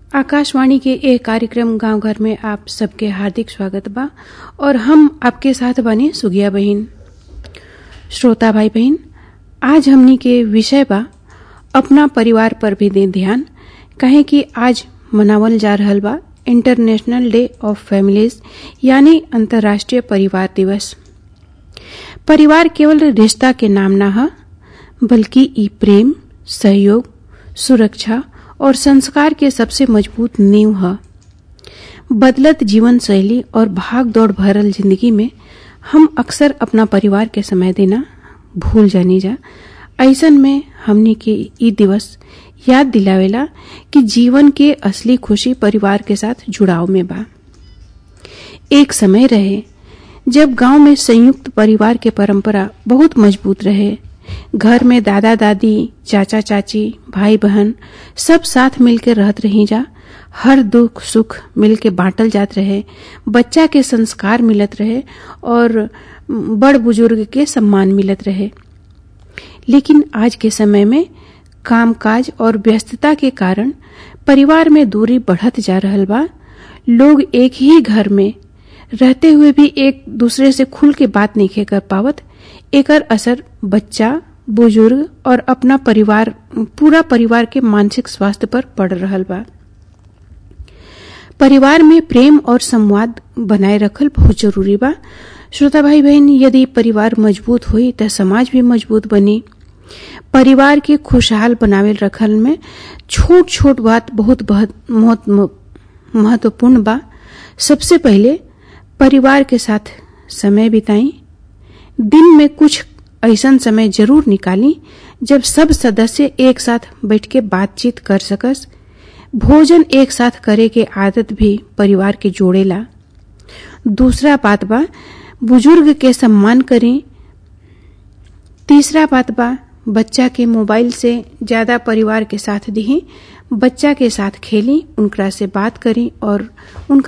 आकाशवाणी के ए कार्यक्रम गांव घर में आप सबके हार्दिक स्वागत बा और हम आपके साथ बने सुगिया बहन श्रोता भाई बहन आज हमनी के विषय बा अपना परिवार पर भी दे ध्यान कहे कि आज मनावल जा रहल बा इंटरनेशनल डे ऑफ फैमिलीज यानी अंतर्राष्ट्रीय परिवार दिवस परिवार केवल रिश्ता के नाम ना है बल्कि ई प्रेम सहयोग सुरक्षा और संस्कार के सबसे मजबूत नींव है बदलत जीवन शैली और भाग दौड़ भरल जिंदगी में हम अक्सर अपना परिवार के समय देना भूल जानी जा ऐसन में हमने के ई दिवस याद दिलावेला कि जीवन के असली खुशी परिवार के साथ जुड़ाव में बा एक समय रहे जब गांव में संयुक्त परिवार के परंपरा बहुत मजबूत रहे घर में दादा दादी चाचा चाची भाई बहन सब साथ मिलकर रहत रही जा हर दुख सुख मिलके बांटल जात रहे बच्चा के संस्कार मिलत रहे और बड़ बुजुर्ग के सम्मान मिलत रहे लेकिन आज के समय में कामकाज और व्यस्तता के कारण परिवार में दूरी बढ़त जा रहल बा लोग एक ही घर में रहते हुए भी एक दूसरे से खुल के बात नहीं कर पावत एकर असर बच्चा बुजुर्ग और अपना परिवार पूरा परिवार के मानसिक स्वास्थ्य पर पड़ रहल बा परिवार में प्रेम और संवाद बनाए रखल बहुत जरूरी बा श्रोता भाई बहन यदि परिवार मजबूत हुई तो समाज भी मजबूत बनी परिवार के खुशहाल बनावे रखल में छोट छोट बात बहुत बहुत महत्वपूर्ण बा सबसे पहले परिवार के साथ समय बिताई दिन में कुछ ऐसा समय जरूर निकाली जब सब सदस्य एक साथ बैठ के बातचीत कर सकस भोजन एक साथ करे के आदत भी परिवार के जोड़ेला दूसरा बात बा बुजुर्ग के सम्मान करें तीसरा बात बा बच्चा के मोबाइल से ज्यादा परिवार के साथ दिही बच्चा के साथ खेली उनकरा से बात करी और उनका